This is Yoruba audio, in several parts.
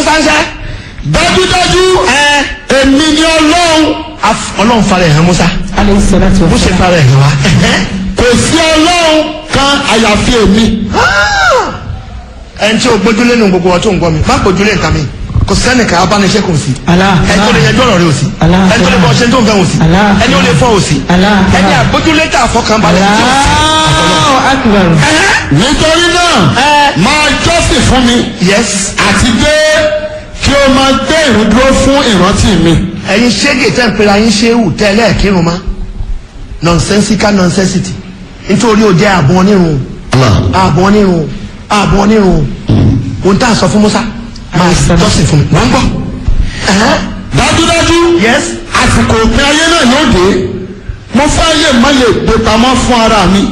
musa ń sẹ́. dájúdájú ẹ èmi ni ọlọ́run af- ọlọ́run fara ẹ̀ hàn musa alayhi salatu bó wa ṣe salam. fara ẹ̀ hàn wá. kò sí ọlọ́run kan àyàfi èmi ẹn tí o gbójúlé nu gbogbo ọtún gbọ́ mi má gbójúlé nǹkan mi kò sẹ́nìkan abániṣẹ́ kò sí Allah. ẹni tó lè yanjú ọ̀rọ̀ rẹ ò sí Allah. ẹni tó lè bọ́ ṣe tó ń fẹ́ ò sí Allah. ẹni ó lè fọ́ ò sí Allah. ẹni àgbójúlé tà fọkànbalẹ̀ tí ò sí. Allahu akbar. nítorí náà máa jọ́sìn fún mi yes àti pé kí o máa gbé ìrúdúró fún ìrántí mi. ẹ̀yin ṣége tẹ́ ń pera yín ṣéwù tẹ́lẹ̀ kírun ma nonsensical nonsensity nítorí o jẹ́ àbọ̀ onírun àbọ̀ onírun àbọ̀ onírun ohun tá a sọ fún Musa máa jọ́sìn fún mi wọ́n ń gbọ́. Ẹ̀hẹ́n. dájúdájú yes àsìkò òpin ayé náà yóò dé mo fẹ́ lè má lè gbé pamọ́ fún ara mi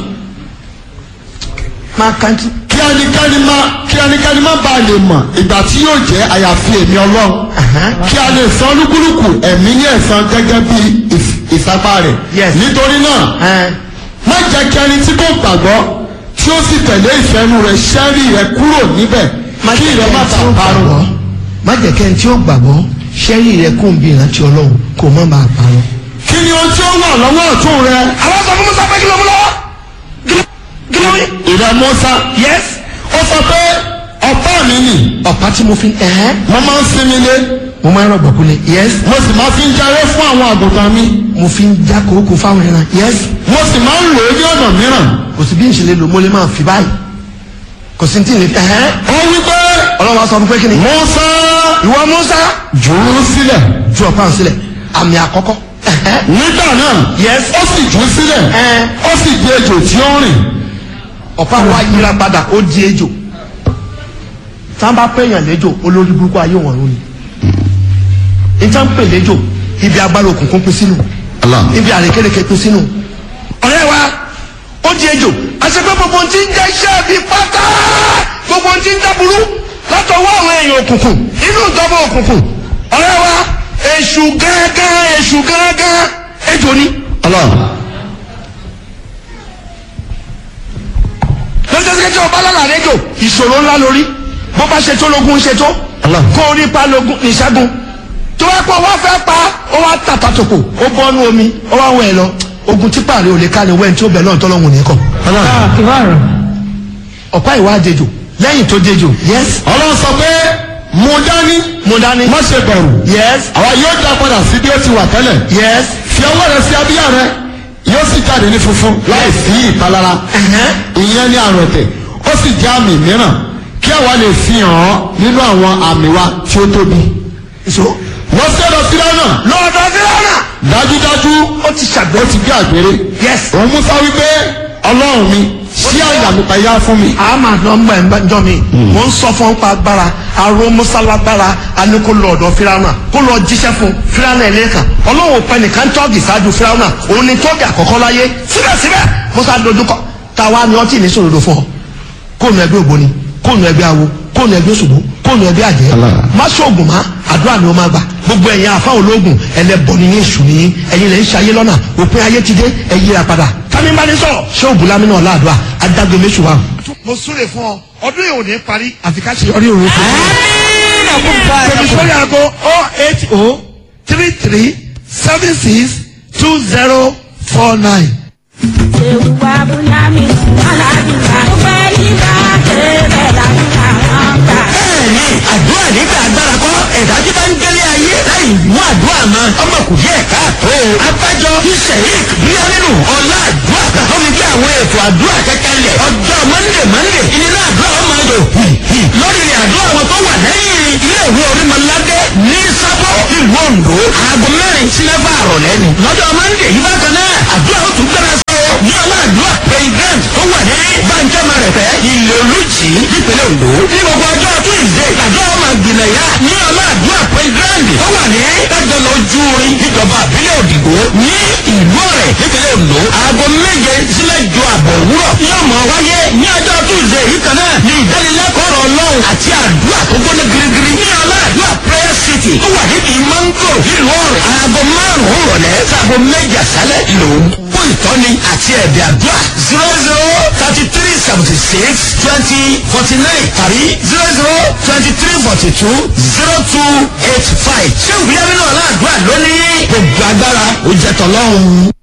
máa kàntí. kí ẹnikẹ́ni má kí ẹnikẹ́ni má bàa lè mọ̀ ìgbà tí yóò jẹ́ àyàfi èmi ọlọ́run Ẹ̀hẹ́n. kí a lè san olúkúlùkù ẹ̀mí ní ẹ̀san gẹ́gẹ́ bí ìf- ìsapá rẹ̀ Yes. nítorí náà Ẹ̀hẹ́n. má jẹ́ kí ẹni tí kò gbàgbọ́ tí ó sì tẹ̀lé ìfẹ́nu rẹ̀ ṣẹ́rí rẹ̀ kúrò níbẹ̀ má kí jẹ́ ìrẹ́ má kẹ́ni tí ó bàa parun. gbàgbọ́ má jẹ́ kẹ́ni tí ó gbàgbọ́ ṣẹ́rí rẹ kó ń bí ìrántí ọlọ́run kó má bàa parun. kí ni ohun tí ó wà lọ́wọ́ ọ̀tún rẹ àwọn sọ fún Musa pé kí ló mú lọ́wọ́ kí ló wí. ìrẹ́ Mùsá yes ó sọ pé ọ̀pá mi nì ọ̀pá tí mo fi ẹ̀hẹ́n mo máa ń sinmi lé mo máa ń rọ̀gbọ̀ kulẹ̀ yes mo sì máa fi ń jaré fún àwọn àgùntàn mi mo fi ń já kókó fáwọn ẹran yes mo sì máa ń lò ó ní ọ̀nà mìíràn kò sí bí n ṣe lè lò mo lè máa fi báyìí kò sí tí n lè fi ẹ̀hẹ́n ó wí pé ọlọ́run wa sọ fún pé kí ni Mùsá ìwọ Musa jù ú sílẹ̀ ju ọ̀pá ń sílẹ̀ àmì àkọ́kọ́ ẹ̀hẹ́n nígbà náà Yes. ó sì jù ú sílẹ̀ Ẹ̀. ó sì di ejò tí ó ń rìn ọ̀pá wa yíra padà ó di ejò tá a bá pèèyàn léjò olórí burúkú ayé wọn lónìí níta ń pè léjò ibi agbára òkùnkùn pín sínú ibi àrékérekè pín sínú ọ̀rẹ́ wa ó di ejò àti pé gbogbo ohun tí ń jẹ́ iṣẹ́ bí pátá gbogbo ohun tí ń dáburú látọwọ́ àwọn èèyàn òkùnkùn inú ìjọba òkùnkùn ọ̀rẹ́ wa èṣù gángan èṣù gángan ejò ni. lọ́sọ̀ọ́sẹ̀ tí ọba lára rédíò ìṣòro ńlá lórí bó bá ṣe tó lógún ń ṣe tó kó orí pa lógún ìṣẹ́gun tó bá pọ̀ wá fẹ́ pa ó wá tàpá tòkò ó bọ́nú omi ó wá wọ̀ ẹ́ lọ ogun tí pààrọ̀ ò lè ká ni wẹ́n tí ó bẹ̀ náà tọ́lọ́hún nìkan Allahu akbar. ọ̀pá ìwà dejò lẹ́yìn tó dejò yes ọlọ́run sọ pé mo dání mo dání má ṣe bẹ̀rù yes àwa yóò dá padà sí bí ó ti wà tẹ́lẹ̀ yes fi ọwọ́ rẹ sí abíyá rẹ yóò sì jáde ní funfun láì sí ìpalára ẹ̀hẹ́n. ìyẹn ní àrùn ẹ̀tẹ̀ ó sì jẹ́ àmì mìíràn kí àwa lè fi hàn án nínú àwọn àmì wa tí ó tóbi. so lọ sí ọ̀dọ̀ fíráúnà lọ́dọ̀ fílànà dájúdájú ó ti ṣàgbé ó ti gbé àgbèrè. yes òun Mùsá wípé ọlọ́run mi ṣí àyà mi payá fún mi. àmà nọmba ẹ̀ ń jọ mi mo ń sọ fún pa agbára aró mọ́sálágbára aniko lọ́ọ̀dọ̀ firawuna kó lọ jíṣẹ́ fún firawuna ẹ̀ lẹ́ẹ̀kan ọlọ́run pẹ́ nìkan tọ́ọ̀gì ṣáájú firawuna òun ni tọ́ọ̀gì àkọ́kọ́ láyé síbẹ̀síbẹ̀ musa dojúkọ táwa ni ọtí ní sòrodo fún ọ kóònù ẹgbẹ́ ògbóni kóònù ẹgbẹ́ awo kóònù ẹgbẹ́ òṣùgbó kóònù ẹgbẹ́ àjẹ́ má ṣoògùn má àdúrà ni ó máa gbà gbogbo ẹ̀yin àfa ológun ẹlẹ́bọ ni yín èṣù nìyí ẹ̀yin lè ń ṣayé lọ́nà òpin ayé ti dé ẹ yíra padà tani bá ní sọ̀rọ̀ ṣé ògùn lámínà ọ̀làdùà adágbé méṣù wa. mo súre fún ọ ọdún yìí ò ní parí àfi ká ṣe ọrí òru fún mi. tèmi sórí aago oh eight oh three three seven six two zero four nine. Ewa Bùnyámi, Aládùúgbà, ó fẹ́ yíká kébẹ̀ làdúrà wọn gbà. bẹ́ẹ̀ni àdúrà nígbà agbára kọ́ ẹ̀dá tí bá ń gbélé ayé láì mú àdúrà mọ́ ọmọ kò yẹ káàtó. abájọ sheik bíyánínú ọlá àdúrà tó fi gbé àwọn ètò àdúrà kẹ́kẹ́ lẹ̀ ọjọ́ mọ́ndé mọ́ndé ìnira àdúrà ọmọ ayò lórí rẹ̀ àdúrà wọn tó wà lẹ́yìn ilé ìwé orímọ̀ládé ní sábọ̀ ìlú Oǹdó aago mẹ́rin sí mẹ́fà àrọ̀lẹ́ ni lọ́jọ́ mọ́ndé yìí bákan náà àdúrà ó tún gbéra sí o ní ọlọ́àdúrà president tó wà ní bàǹjẹ́ mẹ́rẹ̀fẹ́ ilé olùjì nípínlẹ̀ Oǹdó ní gbogbo ọjọ́ tuesday àjọ ọmọ ìgbìmọ̀ ya ní ọlọ́àdúrà president tó wà ní ẹgbẹ̀lẹ̀ ojú orin níjọba àbílẹ̀ òdìgbò ní ìlú ọ̀rẹ́ nípínlẹ̀ Oǹdó aago méje sílẹ̀ ju àbọ̀ òwúrọ̀ yóò mọ̀ wáyé ní ọjọ́ tuesday yìí kan náà ní ìdánilẹ́kọ̀ọ́ ọ̀rọ̀ ọlọ́run àti àdúrà tó gbóná girigiri ní ọlọ́àdúrà prayer city tó wà níbi mango nílùú ọ̀rẹ́ aago márùn-ún rọ̀lẹ́ sáago méjì àṣálẹ̀ lòún fún ìtọ́ni àti ẹ̀bẹ̀ àdúrà zero zero thirty three seventy six twenty forty nine tàbí zero zero twenty three forty two zero two eight five ṣé ìwúyẹ́ nínú ọ̀la àdúrà lónìí gbogbo agbára ó jẹ́ tọ́lọ́run.